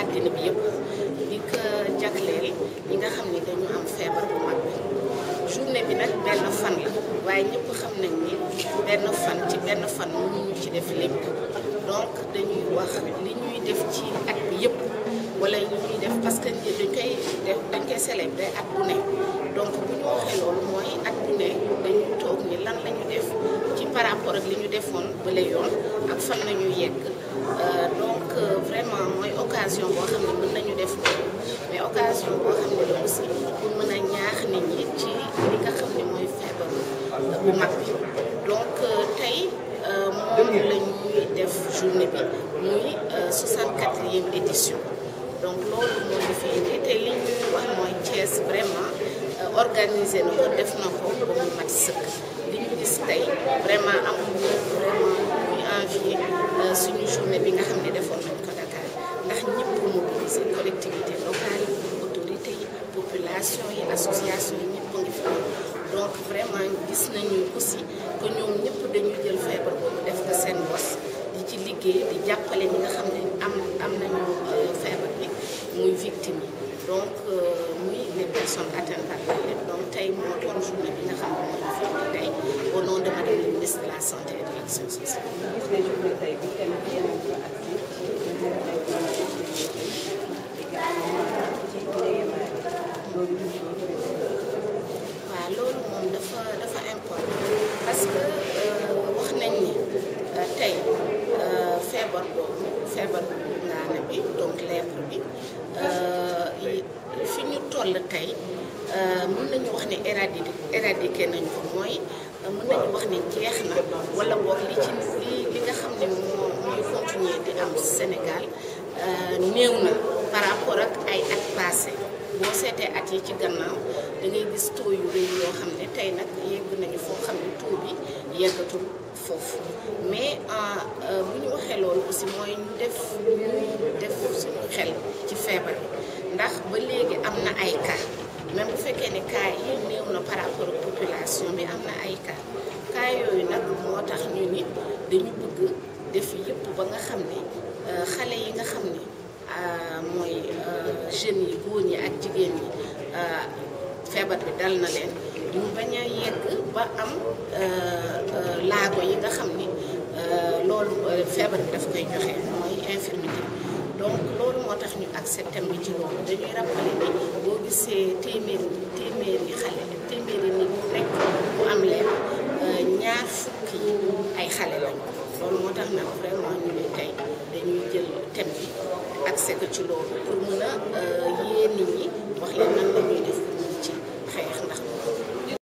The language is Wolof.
àddina bi yëpp di ko jagleel ñi nga xam ni dañu am feebar bu mag bi journée bi nag benn fan la waaye ñëpp xam nañ ni benn fan ci benn fan mënuñu ci def lépp donc dañuy wax li ñuy def ci at bi yëpp wala li ñuy def parce que dañ koy def dañ koy célébrer at bu ne donc bu ñu waxee loolu mooy at bu ne dañuy toog ni lan la ñu def ci par rapport ak li ñu defoon bële yoon ak fan la ñu yegg donc vraiment mooy occasion boo xam ne mën nañu def loolu mais occasion boo xam ne la aussi pour mën a ñaax nit ñi ci li nga xam ne mooy feebar bu mag bi donc tey moom la ñuy def journée bi muy 64e édition donc loolu moo ñu fi indi te li ñuy wax mooy Thiès vraiment organisé na ko def na ko ba mu mat sëkk li ñu gis tey vraiment amuñu vraiment muy envier suñu journée bi nga xam ne defoon nañ ko Dakar ndax ñëpp mobilisé collectivité locale yi autorité yi population yi association yi ñëpp ngi fi donc vraiment gis nañu aussi que ñoom ñëpp dañuy jël feebar boobu def ko seen bos di ci liggéey di jàppale ñi nga xam ne am am nañu feebar bi muy victime yi donc muy les personnes atteintes par la donc tey moo doon journée bi nga xam ne moo ñu fi indi tey au nom de madame la ministre de la santé et de l'action sociale. waaw loolu moom dafa dafa important parce que wax nañ ni tey feebar boobu feebar ngaana bi donc lèpre bi fi ñu toll tey mën nañu wax ne éradiqué éradiqué nañ ko mooy mën nañu wax ne jeex na wala boog li ci li li nga xam ne moo mooy continuer di am Sénégal néew na par rapport ak ay at passé boo seetee at yi ci gannaaw da ngay gis taux yu rëy yoo xam ne tey nag yegg nañu foo xam ne taux bi yeggatul foofu mais bu ñu waxee loolu aussi mooy ñu def ñuy def suñu xel ci feebar bi ndax ba léegi am na ay cas même bu fekkee ne cas yi néew na par rapport ak population bi am na ay cas cas yooyu nag moo tax ñu ni dañu bëgg def yëpp ba nga xam ne xale yi nga xam ne mooy jeunes yi góor ñi ak jigéen ñi feebar bi dal na leen ñu bañ a yegg ba am laago yi nga xam ni loolu feebar bi daf koy joxe mooy infirmité donc loolu moo tax ñu accepté bi ci loolu dañuy rappeler ni boo gisee téeméeri téeméeri xale téeméeri nit rek bu am leen ñaar fukki ay xale lañu loolu moo tax nag vraiment ñu ne tey dañuy jël thème bi accès ko ci loolu pour mën a yee nit ñi wax leen nan la ñuy def